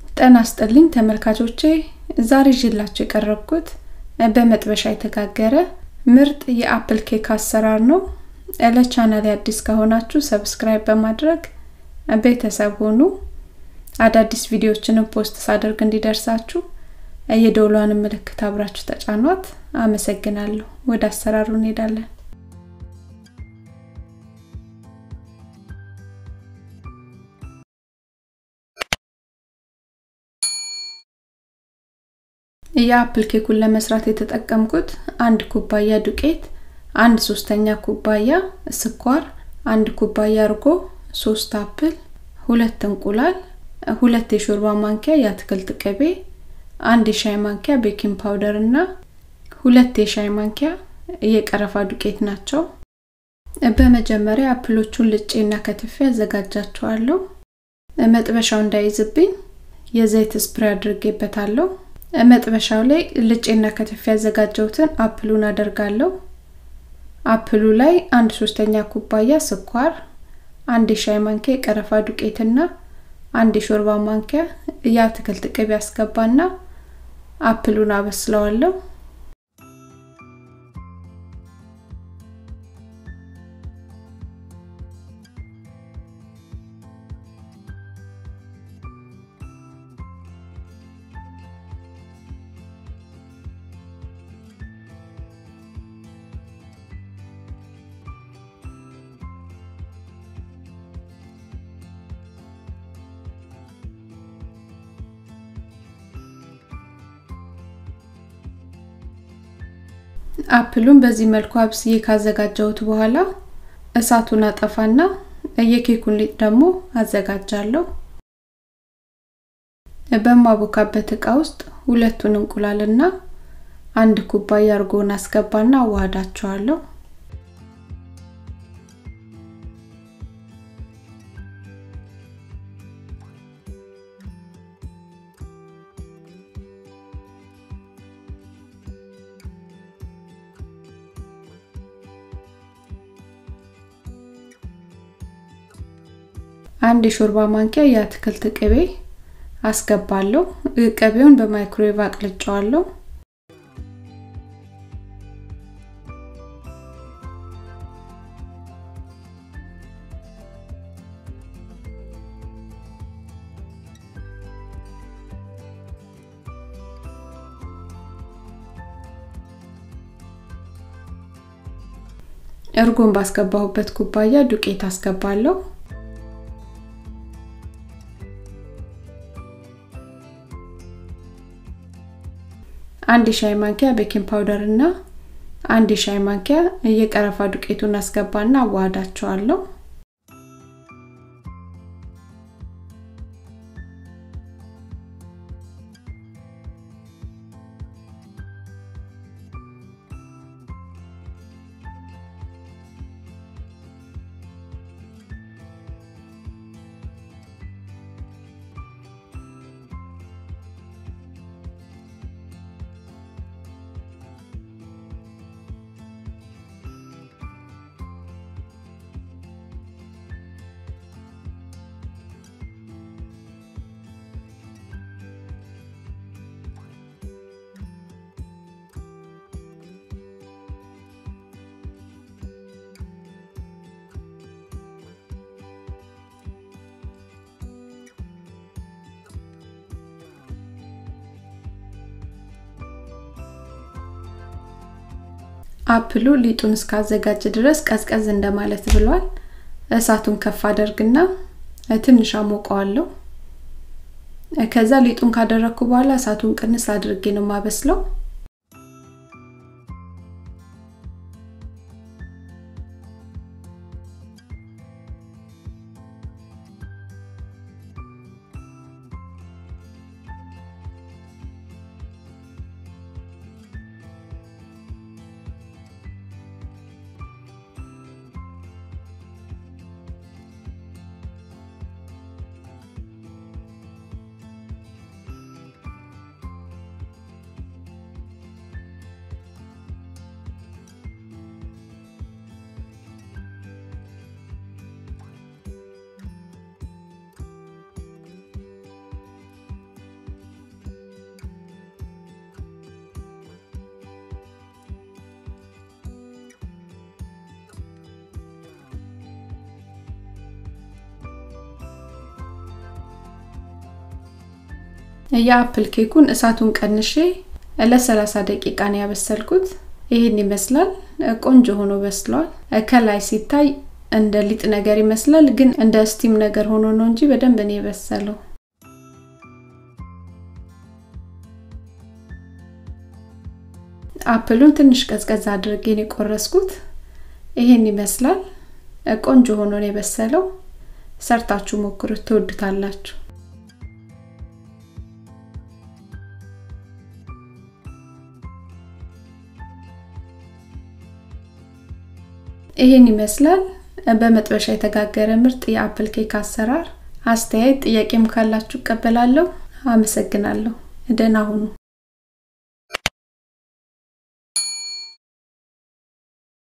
ጤና ይስጥልኝ ተመልካቾቼ ዛሬ ይዤላችሁ የቀረብኩት በመጥበሻ የተጋገረ ምርጥ የአፕል ኬክ አሰራር ነው። ለቻናሌ አዲስ ከሆናችሁ ሰብስክራይብ በማድረግ ቤተሰብ ሁኑ። አዳዲስ ቪዲዮዎችንም ፖስት ሳደርግ እንዲደርሳችሁ የደውሏን ምልክት አብራችሁ ተጫኗት። አመሰግናለሁ። ወደ አሰራሩ እንሄዳለን። የአፕል ኬኩን ለመስራት የተጠቀምኩት አንድ ኩባያ ዱቄት፣ አንድ ሶስተኛ ኩባያ ስኳር፣ አንድ ኩባያ እርጎ፣ ሶስት አፕል፣ ሁለት እንቁላል፣ ሁለት የሾርባ ማንኪያ የአትክልት ቅቤ፣ አንድ የሻይ ማንኪያ ቤኪንግ ፓውደር እና ሁለት የሻይ ማንኪያ የቀረፋ ዱቄት ናቸው። በመጀመሪያ አፕሎቹን ልጬና ከትፌ አዘጋጃቸዋለሁ። መጥበሻው እንዳይዝብኝ የዘይት ስፕሬ አድርጌበታለሁ። መጥበሻው ላይ ልጬና ከትፌ ያዘጋጀሁትን አፕሉን አደርጋለሁ። አፕሉ ላይ አንድ ሶስተኛ ኩባያ ስኳር፣ አንድ የሻይ ማንኪያ የቀረፋ ዱቄትና አንድ የሾርባ ማንኪያ የአትክልት ቅቤ አስገባና አፕሉን አበስለዋለሁ። አፕሉን በዚህ መልኩ አብስዬ ካዘጋጀሁት በኋላ እሳቱን አጠፋና የኬኩን ሊጥ ደግሞ አዘጋጃለሁ። በማቦካበት እቃ ውስጥ ሁለቱን እንቁላልና አንድ ኩባያ እርጎን አስገባና አዋህዳቸዋለሁ። አንድ የሾርባ ማንኪያ የአትክልት ቅቤ አስገባለሁ። ቅቤውን በማይክሮዌቭ አቅልጫዋለሁ። እርጎን ባስገባሁበት ኩባያ ዱቄት አስገባለሁ። አንድ የሻይ ማንኪያ ቤኪንግ ፓውደር እና አንድ የሻይ ማንኪያ የቀረፋ ዱቄቱን አስገባና አዋህዳቸዋለሁ። አፕሉ ሊጡን እስካዘጋጅ ድረስ ቀዝቀዝ እንደማለት ብሏል። እሳቱን ከፍ አደርግና ትንሽ አሞቀዋለሁ። ከዛ ሊጡን ካደረግኩ በኋላ እሳቱን ቅንስ አድርጌ ነው ማበስለው። የአፕል ኬኩን እሳቱን ቀንሼ ለ30 ደቂቃ ነው ያበሰልኩት። ይህን ይመስላል። ቆንጆ ሆኖ በስሏል። ከላይ ሲታይ እንደ ሊጥ ነገር ይመስላል፣ ግን እንደ ስቲም ነገር ሆኖ ነው እንጂ በደንብ ነው የበሰለው። አፕሉን ትንሽ ቀዝቀዝ አድርጌ ነው የቆረስኩት። ይሄን ይመስላል። ቆንጆ ሆኖ ነው የበሰለው። ሰርታችሁ ሞክሩት፣ ትወዱታላችሁ። ይሄን ይመስላል። በመጥበሻ የተጋገረ ምርጥ የአፕል ኬክ አሰራር። አስተያየት ጥያቄም ካላችሁ እቀበላለሁ። አመሰግናለሁ። ደህና ሁኑ።